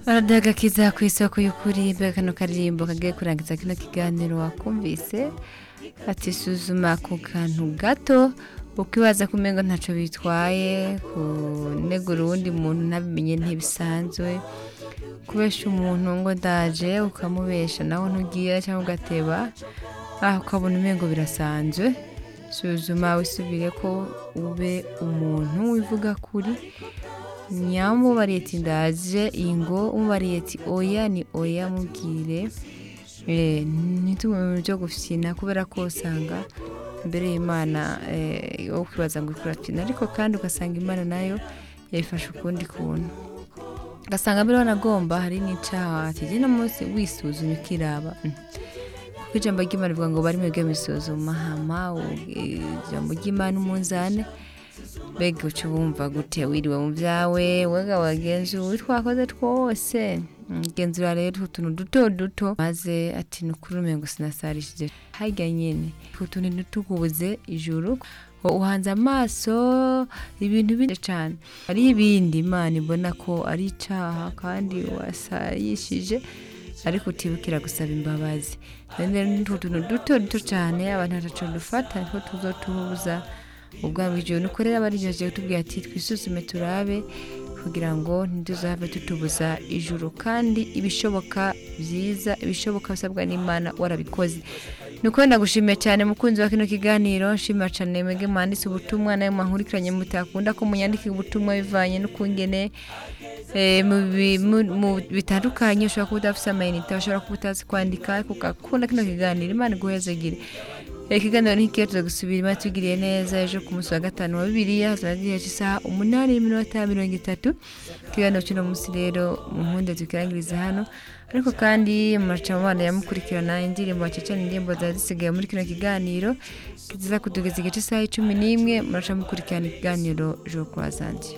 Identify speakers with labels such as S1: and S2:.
S1: radiyo agakiza ku isoko y'ukuri mbega kano karirimbo kagiye kurangiza kino kiganiro wakumvise batisuzuma ku kantu gato ukibaza ko umenya ntacyo bitwaye kunegura uwundi muntu ntabimenye ntibisanzwe kubesha umuntu ngo ndaje ukamubesha nawe ntugiye cyangwa ugateba aha ukabona umenya birasanzwe suzuma wisubire ko ube umuntu wivuga kuri nyamubariyeti ndaje ingo umubariyeti oya ni oya mubwire ntitume mu byo gufina kubera ko usanga imbere y'imana wowe ukibaza ngo ikora ariko kandi ugasanga imana nayo yayifashe ukundi kuntu ugasanga mbere wanagomba hari n'icyaha kigena munsi wisuzumye ukiraba kuko ijambo ry'imana rivuga ngo bari mwebwe misuzuma hama ijambo ry'imana umunzane mbega uca wumva gute wiriwe mu byawe wega wagenzura twakoze twose genzura rero utuntu duto duto maze ati n'ukuri ngo sinasarishije harya nyine utuntu dutukubuze ijuru uhanze amaso ibintu binini cyane hari ibindi imana ibona ko ari icyaha kandi wasayishije ariko utibukira gusaba imbabazi ni utuntu duto duto cyane abantu ntacu dufata niko tuzo tubuza ubwabo igihe nukorera barigejeje tubwira ati twisuzume turabe kugira ngo ntituzave tutubuza ijuru kandi ibishoboka byiza ibishoboka bisabwa n'imana warabikoze nuko ndagushimiye cyane mukunzi wa kino kiganiro nshimira cyane mwebwe mwanditse ubutumwa nayo mwankurikiranye mutakunda ko munyandikira ubutumwa bivanye n'ukungene mu bitandukanye ushobora kuba udafite amayinite ushobora kuba utazi kwandika ariko ugakunda kino kiganiro imana iguhezagire ikiganiro ntikiyo tuzagusubiramo tugiriye neza ejo ku munsi wa gatanu wa bibiriya zagiriye isaha umunani n'iminota mirongo itatu ikiganiro cy'uno munsi rero mu mpunde tukirangiriza hano ariko kandi mu bana yamukurikirana indirimbo bakecana indirimbo ziba zisigaye muri kino kiganiro ziza kutugeza igice isaha cumi n'imwe muraca mukurikirana ikiganiro ejo kurazange